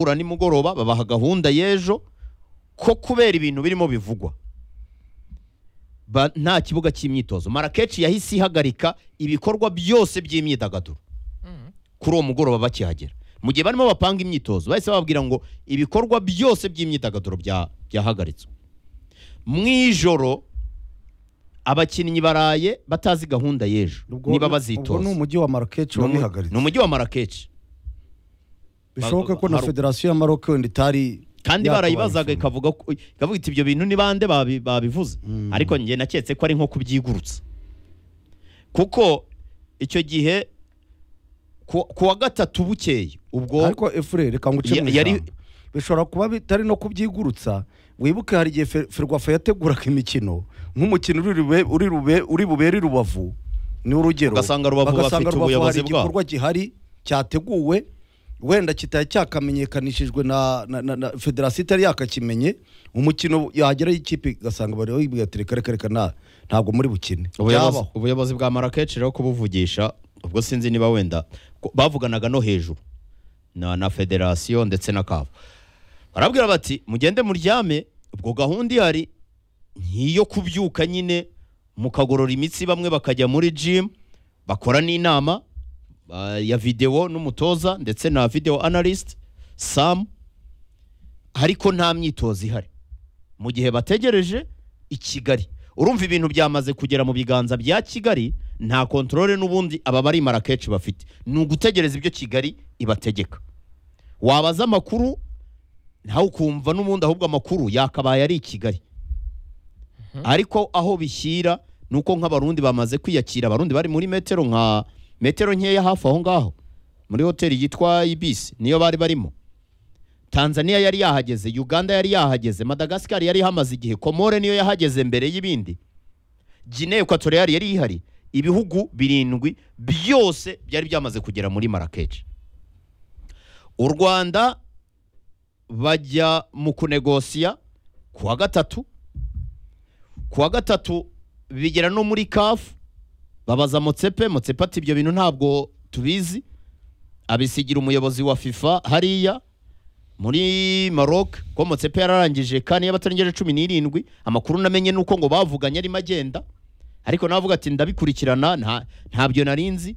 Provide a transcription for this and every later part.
guhura nimugoroba babaha gahunda y'ejo ko kubera ibintu birimo bivugwa ba- nta kibuga cy'imyitozo marakeshi yahise ihagarika ibikorwa byose by'imyidagaduro kuri uwo mugoroba bakihagera mu gihe barimo bapanga imyitozo bahise bababwira ngo ibikorwa byose by'imyidagaduro bya- byahagaritswe mu ijoro abakinnyi baraye batazi gahunda y'ejo Ubwo- niba ubwo ni bazitoza umujyi wa Marrakech Ni umu- wabihagaritse ni umujyi wa marakeshi bishoboke ko na Haru- federasiyo ya Maroc wenda itari kandi yatabaye barayibazaga ifunga. ikavuga ko- ikavuga iti ibyo bintu ni bande babi- babivuze ariko njye naketse ko ari nko kubyigurutsa kuko icyo gihe ku ku wa gatatu bukeye ubwo ariko efure reka nguce Ya- mu yari- ijambo. bishobora kuba bitari no kubyigurutsa wibuke hari igihe Fer- ferwafa yateguraga imikino nk'umukino uri rube- uri rube- uri bubere i rubavu ni urugero Ugasanga Rubavu Bagasanga bafite Rubavu ubuyobozi hari bwabo. igikorwa gihari cyateguwe wenda kitari cyakamenyekanishijwe na, na, na, na federasiyo itari yakakimenye umukino yageraho ikipe igasanga baribwira ati reka reka reka na- ntabwo muri bukine ubuyobozi, Byabaho. ubuyobozi bwa marakeshi rero kubuvugisha ubwo sinzi niba wenda ko- bavuganaga no hejuru na, na federasiyo ndetse na kavu barabwira bati mugende muryame ubwo gahunda ihari nkiyo kubyuka nyine mukagorora imitsi bamwe bakajya muri jimu bakora n'inama ah, ya videwo n'umutoza ndetse na videwo analyst samu ariko nta myitozo ihari mu gihe bategereje i Kigali urumva ibintu byamaze kugera mu biganza bya Kigali nta kontorore n'ubundi aba bari marakeshi bafite ni ugutegereza ibyo Kigali ibategeka wabaza amakuru ntawe ukumva n'ubundi ahubwo amakuru yakabaye ari i Kigali ariko aho bishyira ni uko nk'abarundi bamaze kwiyakira abarundi bari muri metero nka metero nkeya hafi aho ngaho muri hoteli yitwa ibisi niyo bari barimo tanzania yari yahageze uganda yari yahageze madagascar yari ihamaze igihe komore niyo yahageze mbere y'ibindi guinea equatorial yari ihari ibihugu birindwi byose byari byamaze kugera muri marakeshi u rwanda bajya mu kunegosiya ku wa gatatu ku wa gatatu bigera no muri kafu babaza motsepe motsepe ati ibyo bintu ntabwo tubizi abisigira umuyobozi wa fifa hariya muri Maroc ko Motsepe yararangije kandi y'abatarengeje cumi n'irindwi amakuru namenye ni uko ngo bavuganye arimo agenda ariko nawe avuga ati ndabikurikirana nta ntabyo nari nzi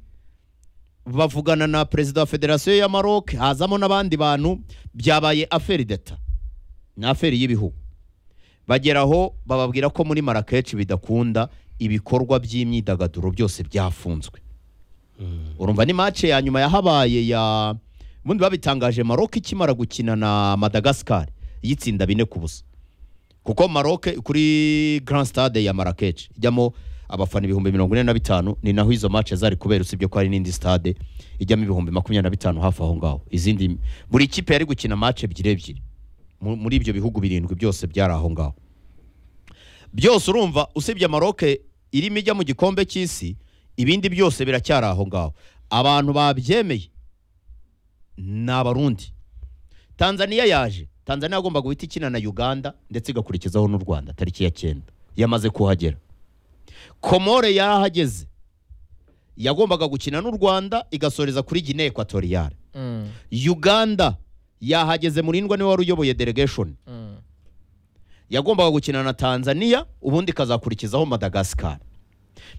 bavugana na perezida wa federasiyo ya Maroc hazamo n'abandi bantu byabaye aferi deta ni aferi y'ibihugu bagera aho bababwira ko muri Marrakech bidakunda ibikorwa by'imyidagaduro byose byafunzwe urumva ni match ya nyuma yahabaye ya ubundi babitangaje Maroc ikimara gukina na Madagascar yitsinda bine ku busa kuko Maroc kuri Grand Stade ya Marrakech ijyamo abafana ibihumbi mirongo ine na bitanu ni naho izo match zari kubera usibye ko hari n'indi stade ijyamo ibihumbi makumyabiri na bitanu hafi aho ngaho izindi buri kipe yari gukina match ebyiri ebyiri mu- muri ibyo bihugu birindwi byose byari aho ngaho byose urumva usibye Maroc irimo ijya mu gikombe cy'isi ibindi byose biracyari aho ngaho abantu babyemeye ni abarundi tanzania yaje tanzania yagomba guhita ikina na uganda ndetse igakurikizaho n'u rwanda tariki ya cyenda yamaze kuhagera komore yarahageze yagombaga gukina n'u rwanda igasoreza kuri guinea equatoriale uganda yahageze murindwa niwe wari uyoboye delegation yagombaga gukina na tanzania ubundi ikazakurikizaho madagascar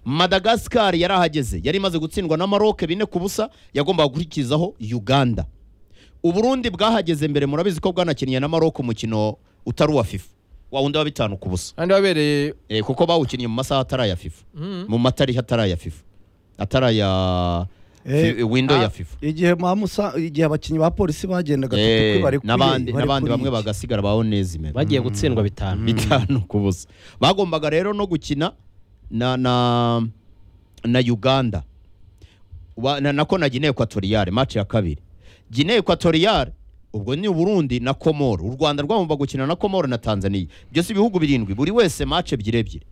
madagascar yarahageze yari imaze gutsindwa na maroc bine ku busa yagombaga gukurikizaho uganda uburundi bwahageze mbere murabizi ko bwanakinnye na maroc umukino utari uwa fifa wawundi wa bitanu ku busa kandi wabereye Eh, kuko bawukinnye mu masaha atari aya fifa Mhm. mu matari atari aya fifa atari aya Eh, fi- window ya ah, fifa igihe mamusa igihe abakinnyi ba polisi bagendaga Eh, tutukwi bari kuri n'abandi bari n'abandi kuri bamwe iki. bagasigara baonezime bagiye gutsindwa bitanu bitanu ku busa bagombaga rero no gukina na na na Uganda Wa- na- nako na Guinea Equatoriale match ya kabiri Guinea Equatoriale ubwo ni Burundi na Komoro u Rwanda rwagomba gukina na Komoro na Tanzania byose ibihugu birindwi buri wese match ebyiri ebyiri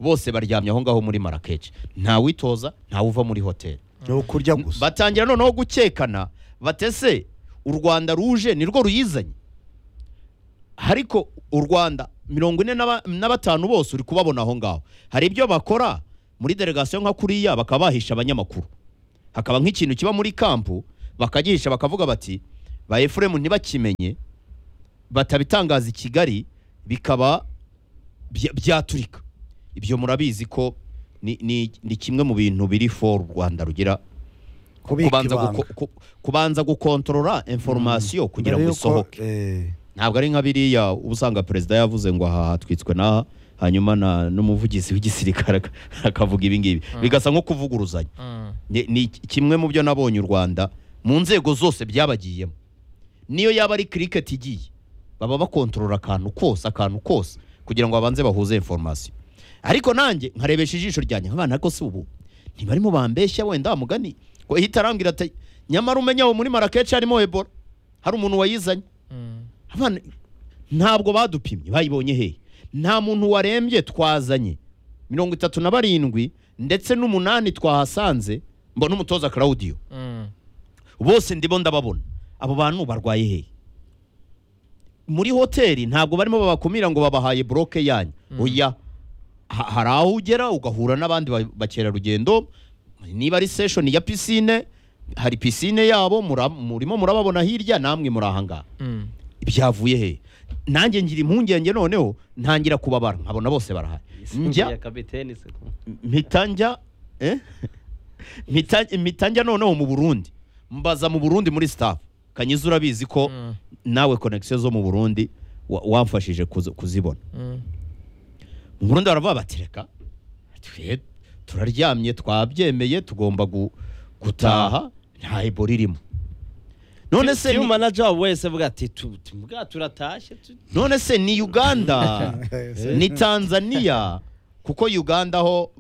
bose baryamye aho ngaho muri Marrakech nta witoza nta uva muri hoteli ni ukurya gusa batangira noneho gukekana batese u rwanda ruje nirwo ruyizanye ariko u rwanda mirongo ine na ba- na batanu bose uri kubabona aho ngaho hari ibyo bakora muri delegasiyo nka kuriya bakaba bahisha abanyamakuru hakaba nk'ikintu kiba muri kampu bakagihisha bakavuga bati ba efuremu ntibakimenye batabitangaza i kigali bikaba bya- byaturika ibyo murabizi ko ni- ni ni kimwe mu bintu biri for u rwanda rugira kubika kubanza ibanga. guko- ku- kubanza gukontorora inforomasiyo kugira Mbere ngo yuko, isohoke eh, ntabwo ari nka biriya uba usanga perezida yavuze ngo aha hatwitswe n'aha hanyuma na- n'umuvugizi w'igisirikare ak- akavuga ibi ngibi bigasa nko kuvuguruzanya Mm. ni ni kimwe mu byo nabonye u rwanda mu nzego zose byabagiyemo niyo yaba ari kiriketi igiye baba bakontorora akantu kose akantu kose kugira ngo babanze bahuze informasiyo ariko nanjye nkarebesha ijisho ryanjye nkabana ko si ubu ntibarimo bambeshya wenda wa mugani ngo ihita arambwira ati nyamara umenya aho muri marakeshi harimo ebola hari umuntu wayizanye Mm. abana ntabwo badupimye bayibonye hehe nta muntu warembye twazanye mirongo itatu na barindwi ndetse n'umunani twahasanze mbona umutoza claudio Mm. bose ndimo ndababona abo bantu barwaye hehe muri hoteli ntabwo barimo babakumira ngo babahaye buroke yanyu oya ha- hari aho ugera ugahura n'abandi ba- bakerarugendo niba ari seshoni ya pisine hari pisine yabo mura- murimo murababona hirya namwe muri ahangaha Mm. byavuye he nanjye ngira impungenge noneho ntangira kubabara nkabona bose barahari njya mpita njya eh? Mpita- mpita njya noneho mu burundi mbaza mu burundi muri staff kanyiza urabizi ko Mm. nawe connection zo mu burundi wa- wamfashije kuzi- kuzibona Mm. mu burundi baravuga bati reka twe turaryamye twabyemeye tugomba gu- gutaha nta ebola irimo none se Team ni- manager wabo wese avuga ati tu- tu- mbwa turatashye tu- none se ni uganda Eh, ni tanzania kuko uganda ho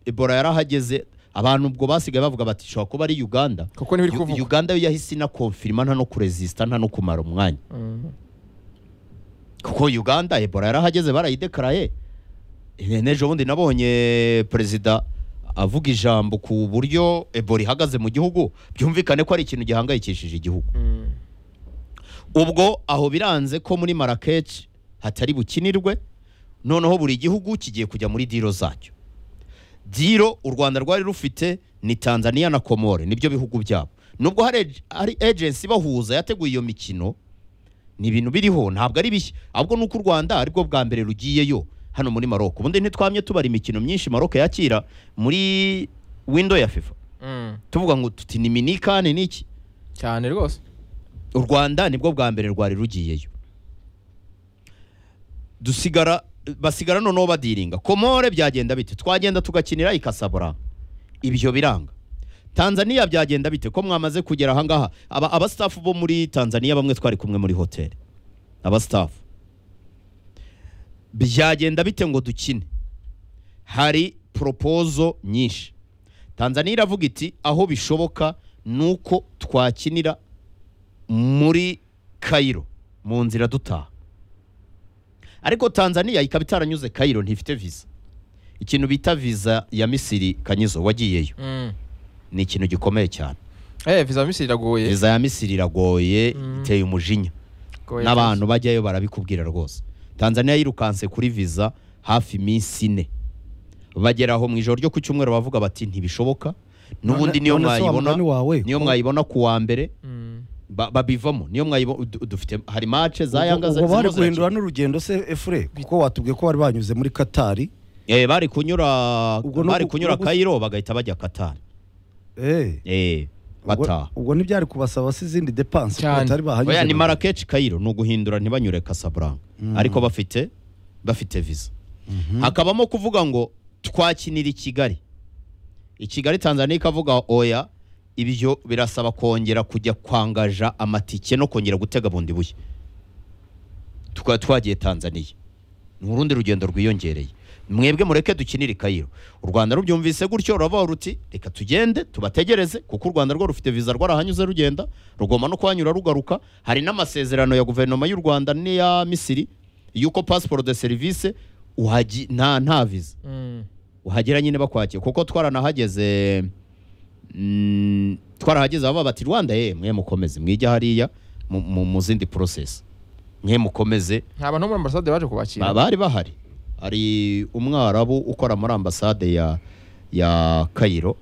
ebola yarahageze abantu ubwo basigaye bavuga bati ishobora kuba ari uganda kuko ntibiri Yu- kuvugwa uganda yo yahise inakonfirima nta no kuresisita nta no kumara umwanya Mm. kuko uganda ebola yarahageze barayidekaraye E, n'ejo bundi nabonye perezida avuga ijambo ku buryo ebola ihagaze mu gihugu byumvikane ko ari ikintu gihangayikishije igihugu Mm. ubwo aho biranze ko muri marakeshi hatari bukinirwe noneho buri gihugu kigiye kujya muri diro zacyo diro u rwanda rwari rufite ni tanzania na komore nibyo bihugu byabo nubwo hari ag- hari agency ibahuza yateguye iyo mikino ni ibintu biriho ntabwo ari bishya ahubwo ni uko u rwanda aribwo bwa mbere rugiyeyo hano muri maroko ubundi ntitwamye tubara imikino myinshi maroko yakira muri windo ya fifa Mm. tuvuga ngo tuti ni minikani n'iki cyane rwose u rwanda nibwo bwa mbere rwari rugiyeyo dusigara basigara noneho badiringa komore byagenda bite twagenda tugakinira ikasabura ibyo biranga tanzania byagenda bite ko mwamaze kugera ahangaha aba abasitafu bo muri tanzania bamwe twari kumwe muri hoteli abasitafu byagenda bite ngo dukine hari poropozo nyinshi tanzania iravuga iti aho bishoboka ni uko twakinira muri kayiro mu nzira dutaha ariko tanzania ikaba itaranyuze kayiro ntifite visa ikintu bita visa ya misiri kanyizo wagiyeyo Mm. ni ikintu gikomeye cyane eh visa misiri iragoye visa ya misiri iragoye Mm. iteye umujinya Goye n'abantu bajyayo barabikubwira rwose tanzania yirukanse kuri visa hafi iminsi ine bagera aho mu ijoro ryo ku cyumweru bavuga bati ntibishoboka n'ubundi none- niyo none se wa mwayibona mugani wawe niyo ko- mwayibona ku wa mbere cyane. Mm. ba- babivamo niyo mwayibona du- dufite hari mace za ubwo- yanga ubwo zirimo bari zirakina. guhindura n'urugendo se efure kuko watubwiye ko bari banyuze muri katari Eh, bari kunyura Ubwo ni bari uku- kunyura uku- Cairo bagahita bajya Qatar. Eh, Eh, ubwo- bataha. ubwo ntibyari kubasaba se izindi depanse Cyane. batari bahanyuze Oya ni muri- Marrakech Cairo ni uguhindura ntibanyure Casablanca. Mm. Ariko bafite bafite visa. Hakabamo kuvuga ngo twakinira i Kigali. I Kigali Tanzania ikavuga oya ibyo birasaba kongera kujya kwangaja amatike no kongera gutega bundi bushya. Tukaba twagiye Tanzania. ni urundi rugendo rwiyongereye mwebwe mureke dukinire kayiro u rwanda rubyumvise gutyo ruravuga ruti reka tugende tubategereze kuko u rwanda rwo rufite viza rwarahanyuze rugenda rugomba no kuhanyura rugaruka hari n'amasezerano ya guverinoma y'u rwanda n'iya misiri y'uko pasiporo de serivisi uhaji nta nta viza Mm. uhagera nyine bakwakiye kuko twaranahageze mm, twarahageze baba bati rwanda ye mwe mukomeze mwijya hariya mu- mu- mu zindi porosesi mwe mukomeze nta bantu bo muri ambasade baje kubakira Ba- bari bahari hari umwarabu ukora muri ambasade ya ya kayiro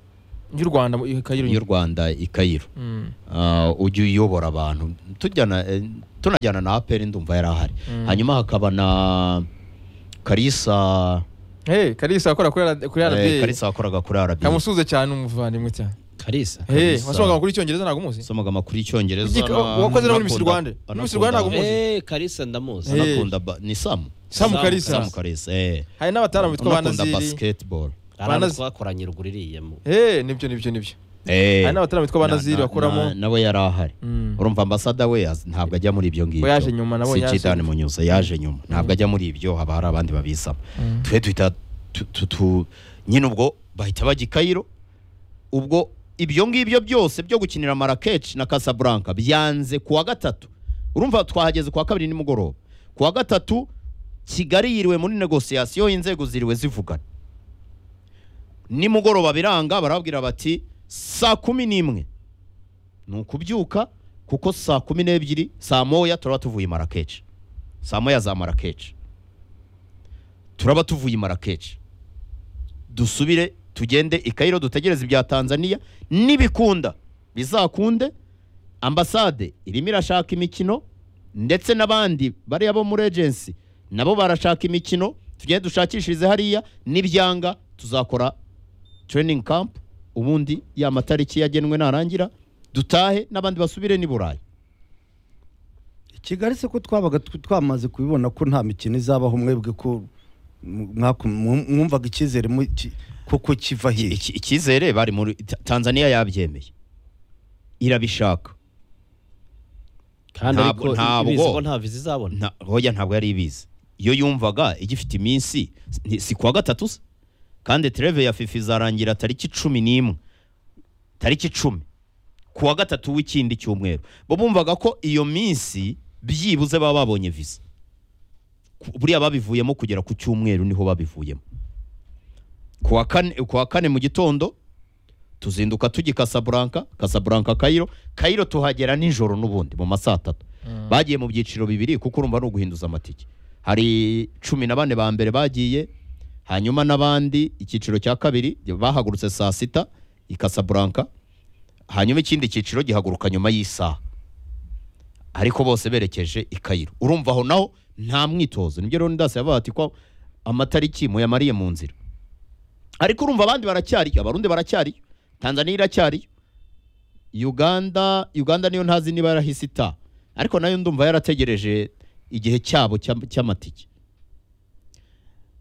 y'u rwanda mu- ikagira y'u rwanda i Cairo Mm. Ah, ujya uyobora abantu tujyana eh, tunajyana na aperi ndumva yari ahari Mm. hanyuma hakaba na karisa Eh, kalisa akora kuri RD kuri eh, RBA karisa wakoraga kuri arabi kamusuze cyane umuvandimwe cyane karisa Eh, Kalisa. wasomaga amakuru y'icyongereza ntabwo umuzi somaga amakuru y'icyongereza Igika- wakoze no muri Miss Rwanda. anakunda- Muri Miss Rwanda ntabwo umuzi. Eh, karisa ndamuzi Eh. anakunda ba- ni samu Samu Samu Kalisa. samu karisa eh hari n'abataram bitwa ba anakunda Naziri basketball hari abantu Banazi- twakoranye ruguru iriya mu Eh, nibyo nibyo nibyo eh hari n'abataram bitwa ba Na- Naziri na- bakoramo na- nawe yari ahari Mm. urumva ambasada we yaz- ntabwo ajya muri ibyo ngibyo We yaje nyuma, nabonye Si yaje Kidani nyuma. Munyuza, yaje nyuma ntabwo ajya muri ibyo haba hari abandi babisaba Mm. twe duhita tu- tu- tu- nyine ubwo bahita bajya i Cairo ubwo ibyo ngibyo byose byo gukinira Marrakech na Casablanca byanze kuwa gatatu urumva twahageze kuwa kabiri nimugoroba kuwa gatatu Kigali yiriwe muri negosiyasiyo inzego ziriwe zivugana nimugoroba biranga barababwira bati saa kumi n'imwe ni ukubyuka kuko saa kumi n'ebyiri saa moya turaba tuvuye marakeca saa moya za marakeca turaba tuvuye marakeca dusubire tugende i Cairo dutegereze ibya tanzania n'ibikunda bizakunde ambasade irimo irashaka imikino ndetse n'abandi bariya bo muri agency nabo barashaka imikino tugende dushakishirize hariya n'ibyanga tuzakora training camp ubundi ya matariki yagenwe narangira dutahe n'abandi basubire n'i burayi kigali se ko twabaga tw- twamaze kubibona ko nta mikino izabaho mwebwe ko m- mwaku- mw- mwumvaga icyizere mu- ki- ko ko kiva Iki- hehe iki- icyizere bari muri Ta- tanzania yabyemeye irabishaka kandi Ntabwo- ariko ntabwo. ibizi ko nta viza izabona nta hoya ntabwo yari ibizi iyo yumvaga igifite iminsi ni- si kuwa gatatu se kandi tereve ya fifa izarangira tariki cumi n'imwe tariki cumi kuwa gatatu w'ikindi cyumweru bo bumvaga ko iyo minsi byibuze baba babonye viza Ku- buriya babivuyemo kugera ku cyumweru niho babivuyemo kuwa kane, kuwa kane mu gitondo tuzinduka tujya i Casablanca Casablanca Cairo Cairo tuhagera nijoro n'ubundi mu masaa atatu bagiye mu byiciro bibiri kuko urumva ni uguhinduza amatike hari cumi na bane ba mbere bagiye hanyuma n'abandi icyiciro cya kabiri bahagurutse saa sita i Casablanca hanyuma ikindi cyiciro gihaguruka nyuma y'isaha ariko bose berekeje i Cairo urumva aho naho nta mwitozo nibyo Leonidas yavuga ati ko amatariki muyamariye mu nzira ariko urumva abandi baracyariyo abarundi baracyariyo tanzania iracyariyo uganda uganda niyo ntazi niba yarahise ita ariko nayo ndumva yarategereje igihe cyabo cy'am- cy'amatike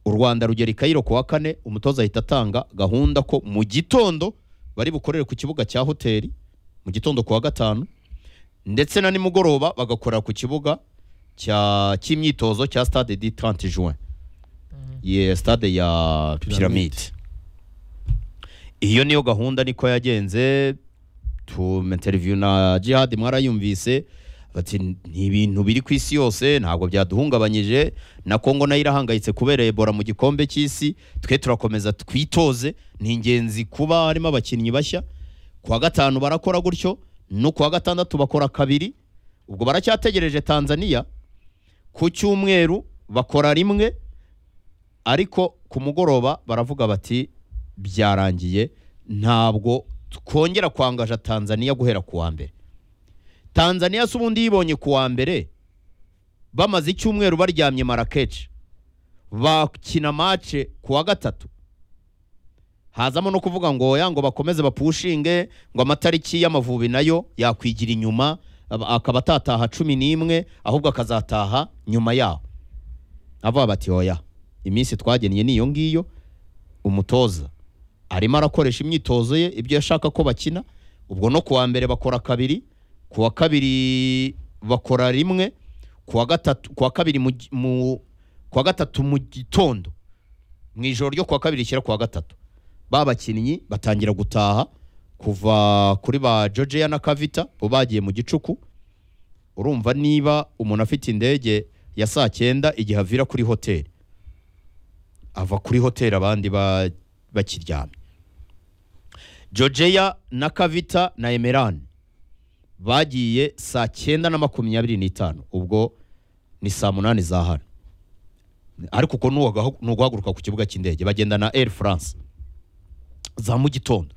u rwanda rugera i kayiro ku wa kane umutoza ahita atanga gahunda ko mu gitondo bari bukorere ku kibuga cya hoteli mu gitondo ku wa gatanu ndetse na nimugoroba bagakorera ku kibuga cya cy'imyitozo cya stade di 30 juin ye stade ya piramide iyo niyo gahunda niko yagenze tumenteriviyu na jihad mwarayumvise bati ni ibintu biri ku isi yose ntabwo byaduhungabanyije na kongo nayo irahangayitse kubera ebola mu gikombe cy'isi twe turakomeza twitoze ni ingenzi kuba harimo abakinnyi bashya kuwa gatanu barakora gutyo no kuwa gatandatu bakora kabiri ubwo baracyategereje tanzania ku cyumweru bakora rimwe ariko ku mugoroba baravuga bati byarangiye ntabwo twongera kwangaja tanzania guhera ku wa mbere tanzania si ubundi yibonye ku wa mbere bamaze icyumweru baryamye marakeci bakina mace ku wa gatatu hazamo no kuvuga ngo oya ngo bakomeze bapushinge ngo amatariki y'amavubi nayo yakwigira inyuma aba- akaba atataha cumi n'imwe ahubwo akazataha nyuma yaho avuga bati oya iminsi twagennye ni iyo ngiyo umutoza arimo arakoresha imyitozo ye ibyo yashaka ko bakina ubwo no kuwa mbere bakora kabiri kuwa kabiri bakora rimwe kuwa gatatu kuwa kabiri mu, gi- mu kuwa gatatu mu gitondo mu ijoro ryo kuwa kabiri rishyira kuwa gatatu ba bakinnyi batangira gutaha kuva kuri ba Georgia na Kavita bo bagiye mu gicuku urumva niba umuntu afite indege ya saa cyenda igihe avira kuri hoteli ava kuri hoteli abandi ba- bakiryamye Georgia na Kavita na Emerani bagiye saa cyenda na makumyabiri n'itanu ubwo ni saa munani za hano ariko uko ni uguhaguruka ku kibuga cy'indege bagenda na Air France za mu gitondo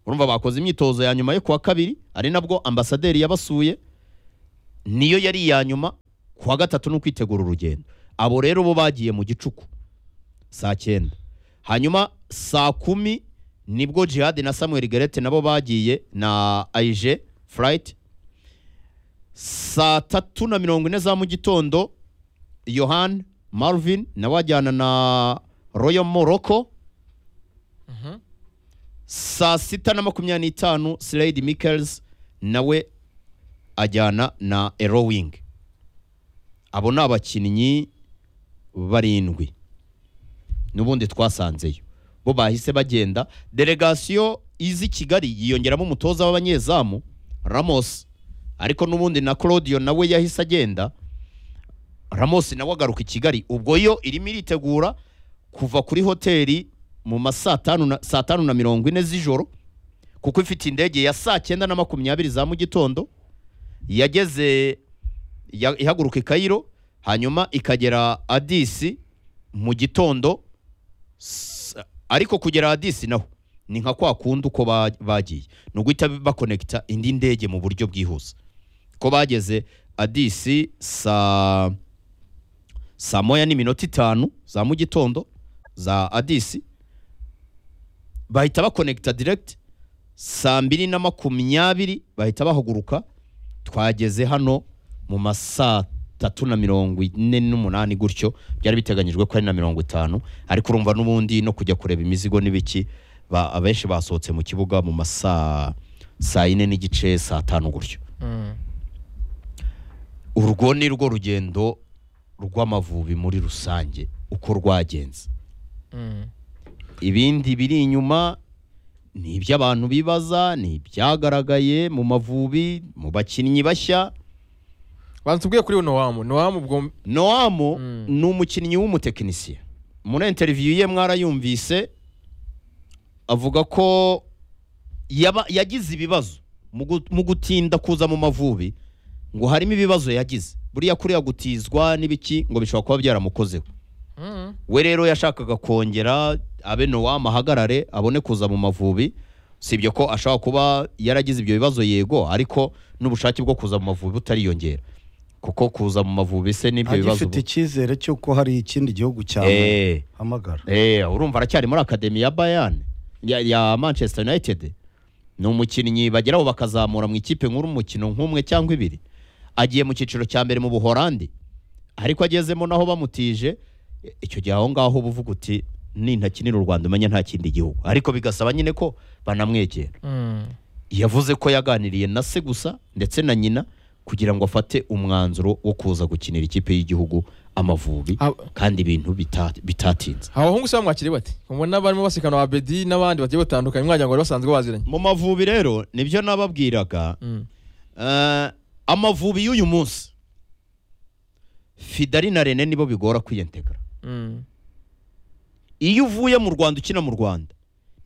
urumva bakoze imyitozo ya nyuma yo kuwa kabiri ari nabwo ambasaderi yabasuye niyo yari iya nyuma kuwa gatatu ni ukwitegura urugendo abo rero bo bagiye mu gicuku saa cyenda hanyuma saa kumi nibwo jihad na samuel gerete nabo bagiye na aije furayiti saa tatu na mirongo ine za mu gitondo yohani marvin nawe ajyana na royo moroko saa sita na makumyabiri n'itanu sirayidi mikels nawe ajyana na erowing abo ni abakinnyi barindwi n'ubundi twasanzeyo bo bahise bagenda delegasiyo izi kigali yiyongeramo umutoza w'abanyezamu ramos ariko n'ubundi na claudio nawe yahise agenda ramos nawe agaruka i kigali ubwo yo irimo iritegura kuva kuri hoteli mu ma saa tanu na- saa tanu na mirongo ine z'ijoro kuko ifite indege ya saa cyenda na makumyabiri za mu gitondo yageze ya- ihaguruka i kayiro hanyuma ikagera adisi mu gitondo s- ariko kugera adisi naho ni nka kwa kundi uko ba- bagiye ni uguhita bakonekita indi ndege mu buryo bwihuse ko bageze adisi saa saa moya n'iminota itanu za mu gitondo za adisi bahita bakonekita diregiti saa mbiri na makumyabiri bahita bahaguruka twageze hano mu ma saa tatu na mirongo ine n'umunani gutyo byari biteganyijwe ko ari na mirongo itanu ariko urumva n'ubundi no kujya kureba imizigo n'ibiki ba- abenshi basohotse mu kibuga mu ma saa saa yine n'igice saa tanu gutyo urwo ni rwo rugendo rw'amavubi muri rusange uko rwagenze ibindi biri inyuma ni iby'abantu bibaza ni ibyagaragaye mu mavubi mu bakinnyi bashya banza tubwiye kuri nowamu nowamu ubwo noamu Mm. ni umukinnyi w'umutekinisiye muri interiviyu ye mwarayumvise avuga ko yaba- yagize ibibazo mu gu- mu gutinda kuza mu mavubi ngo harimo ibibazo yagize buriya kuriya gutizwa n'ibiki ngo bishobora kuba byaramukozeho Mm. we rero yashakaga kongera abe nowamu ahagarare abone kuza mu mavubi sibyo ko ashobora kuba yaragize ibyo bibazo yego ariko n'ubushake bwo kuza mu mavubi butariyongera kuko kuza mu mavubi se n'ibyo bibazo agifite icyizere cy'uko hari ikindi gihugu cyawe Eh, hamagara eh, urumva aracyari muri akademi ya bayani ya, ya manchester united ni umukinnyi bageraho bakazamura mu ikipe nkuru umukino nk'umwe cyangwa ibiri agiye mu cyiciro cya mbere mu buhorandi ariko agezemo naho bamutije e- icyo gihe aho ngaho uba uvuga uti nintakinira u rwanda umenya nta kindi gihugu ariko bigasaba nyine ko banamwegera Mm. yavuze ko yaganiriye na se gusa ndetse na nyina kugira ngo afate umwanzuro wo kuza gukinira ikipe y'igihugu amavubi Ab- kandi ibintu bita- bitatinze abahungu se bamwakiriye bati mubona barimo basikana wa bedi n'abandi bagiye batandukanye mwagira ngo bari basanzwe baziranye mu mavubi rero nibyo nababwiraga Mm. eh, amavubi y'uyu munsi fidari na rene nibo bigora kwiyentegara Mm. iyo uvuye mu rwanda ukina mu rwanda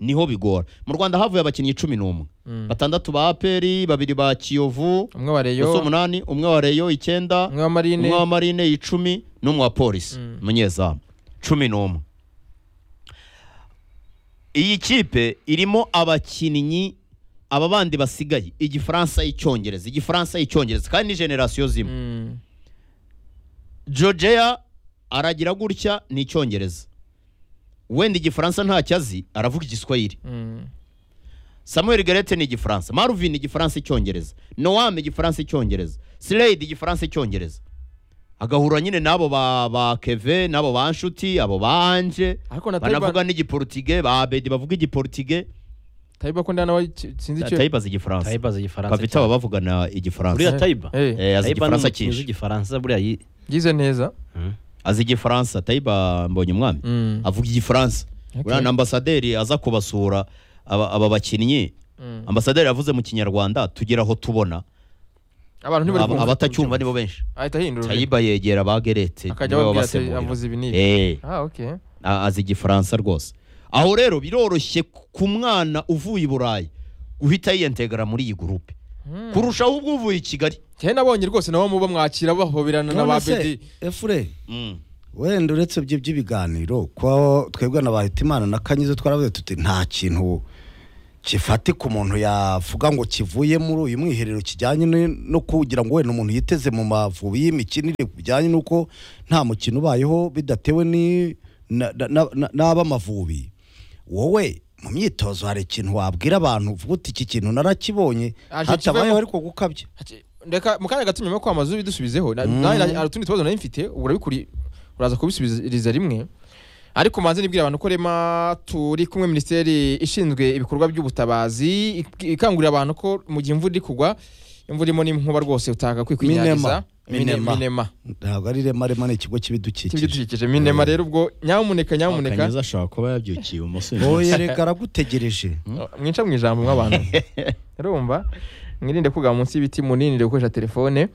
niho bigora mu rwanda havuye abakinnyi cumi n'umwe Mm. batandatu ba aperi babiri ba kiyovu umwe wa reyo gusa umunani umwe wa reyo icyenda umwe wa marine umwe wa marine icumi n'umwe wa polisi umunyezamu cumi n'umwe iyi kipe irimo abakinnyi aba bandi basigaye igifaransa icyongereza igifaransa icyongereza kandi ni generasiyo zimwe Mm. jogeya aragira gutya ni icyongereza wenda igifaransa ntacyo azi aravuga igiswahili Mm. samuel gerete ni igifaransa marvin igifaransa icyongereza noam igifaransa icyongereza slade igifaransa icyongereza agahura nyine n'abo ba, ba keve n'abo ba nshuti abo ba anje ariko na banavuga tayiba n'igiporutige ba abedi bavuga igiporutige tayiba ko ndana we ki- sinzi icyo tayibaza igifaransa tayibaza igifaransa bafite aba bavugana igifaransa buriya tayiba Eh, Eh, azi tayiba igifaransa ni umukinnyi uzi cyinshi igifaransa buriya yi yize neza azi igifaransa tayiba mbonye umwami Mm. avuga igifaransa Okay. buriya na ambasaderi aza kubasura aba aba bakinnyi Mm. ambasaderi yavuze mu kinyarwanda tugera aho tubona abantu ntibari Aba- kumva. abatacyumva nibo benshi ahita ahindura ururimi. tayiba yegera ba gerete akajya niwe ababwira ati wabasemurira. avuze ibi n'ibi Eh, ah okay a- azi igifaransa rwose aho rero biroroshye ku mwana uvuye i burayi guhita yiyentegara muri iyi gurupe Mm. kurushaho ubwo uvuye i kigali cyane nabonye rwose nabo muba mwakira bahoberana na ba none se bedi efure Mm. wenda uretse ibyo by'ibiganiro ko twebwe na bahitimana na kanyizo twaravuze tuti nta kintu kifatika umuntu yavuga ngo kivuye muri uyu mwiherero kijyanye ni- no kugira ngo wenda umuntu yiteze mu mavubi y'imikinire bijyanye n'uko nta mukino ubayeho bidatewe ni- na- na- na- na- n'aba amavubi wowe mu myitozo hari ikintu wabwira abantu uvuga uti iki kintu narakibonye Aje hatabayeho kivemo- ariko gukabya Ati, ndeka mu kanya gato nyuma yo kwamaza ubidusubizeho na- Mm. nanjye hari utundi tubazo nari mfite ubu urabikuri uraza kubisubiriza rimwe ariko manze nibwira abantu ko rema turi kumwe minisiteri ishinzwe ibikorwa by'ubutabazi ik- ikangurira abantu ko mu gihe imvura iri kugwa imvura irimo n'inkuba rwose Minema. utakakwikunyangiza Minema. minema ntabwo ari rema rema ni ikigo cy'ibidukikije cy'ibidukikije minema rero ubwo nyamuneka nyamuneka Kaneza ashobora kuba yabyukiye umusore oye reka aragutegereje mwica mu ijambo mw'abantu urumva mwirinde kugwa munsi y'ibiti munirinde gukoresha telefone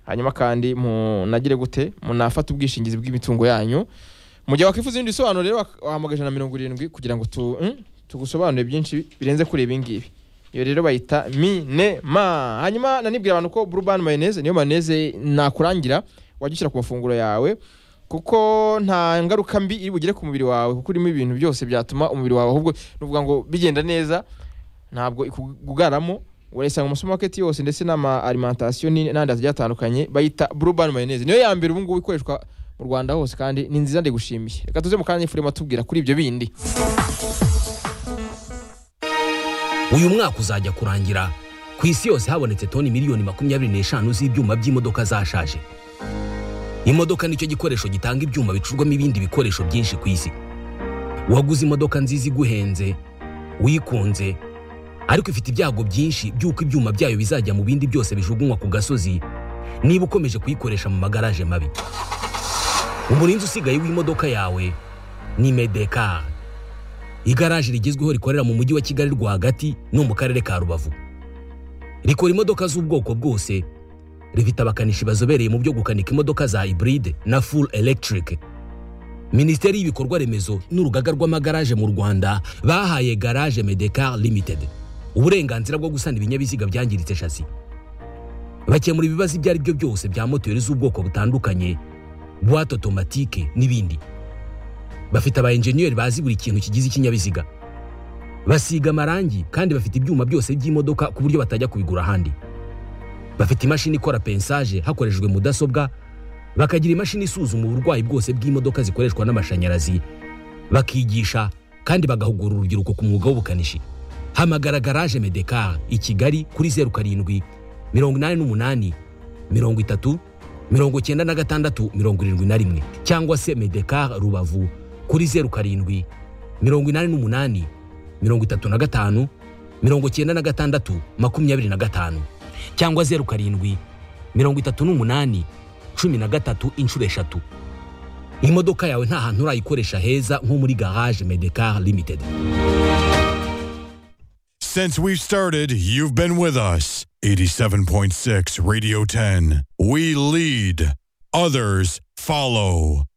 hanyuma kandi munagire gute munafata ubwishingizi bw'imitungo yanyu mu gihe wakwifuza ibindi bisobanuro rero wak- wahamagara ijana na mirongo irindwi kugira ngo tu, mm, tugusobanurire byinshi birenze kuri ibi ngibi iyo rero bayita minema hanyuma nanibwira abantu ko burubani mayoneze niyo mayoneze nakurangira wajya ushyira ku mafunguro yawe kuko nta ngaruka mbi iri bugire ku mubiri wawe kuko urimo ibintu byose byatuma umubiri wawe ahubwo nuvuga ngo bigenda neza ntabwo ikugaramo urayisanga mu supermarket yose ndetse n'ama alimentation ni- n'andi agiye atandukanye bayita burubani mayoneze niyo ya mbere ubu ngubu ikoreshwa mu rwanda hose kandi ni nziza ndigushimiye reka tuze mu kanya y'ifurema tubwira kuri ibyo bindi uyu mwaka uzajya kurangira ku isi yose habonetse toni miliyoni makumyabiri n'eshanu z'ibyuma by'imodoka zashaje imodoka nicyo gikoresho gitanga ibyuma bicurwamo ibindi bikoresho byinshi ku isi waguze imodoka nziza iguhenze wikunze ariko ifite ibyago byinshi by'uko ibyuma byayo bizajya mu bindi byose bijugunywa ku gasozi niba ukomeje kuyikoresha mu magaraje mabi umurinzi usigaye w'imodoka yawe ni medekari igaraje rigezweho rikorera mu mujyi wa kigali rwagati no mu karere ka rubavu rikora imodoka z'ubwoko bwose rifite abakanishi bazobereye mu byo gukanika imodoka za hybride na full electric minisiteri y'ibikorwa remezo n'urugaga rw'amagaraje mu rwanda bahaye garage medecar limited uburenganzira bwo gusana ibinyabiziga byangiritse shasi bakemura ibibazo ibyo ari byo byose bya moteri z'ubwoko butandukanye buwate otomatike n'ibindi bafite aba enjeniyeri bazi buri kintu kigize ikinyabiziga basiga amarangi kandi bafite ibyuma byose by'imodoka ku buryo batajya kubigura ahandi bafite imashini ikora pensaje hakoreshejwe mudasobwa bakagira imashini isuzuma uburwayi bwose bw'imodoka zikoreshwa n'amashanyarazi bakigisha kandi bagahugura urubyiruko ku mwuga w'ubukanishi hamagara garaje medekar i kigali kuri zeru karindwi mirongo inani n'umunani mirongo itatu mirongo cyenda na gatandatu mirongo irindwi na rimwe cyangwa se medekar rubavu kuri zeru karindwi mirongo inani n'umunani mirongo itatu na gatanu mirongo cyenda na gatandatu makumyabiri na gatanu cyangwa zeru karindwi mirongo itatu n'umunani cumi na gatatu inshuro eshatu imodoka yawe nta hantu urayikoresha heza nko muri garage medekar limited Since we've started, you've been with us. 87.6 Radio 10. We lead, others follow.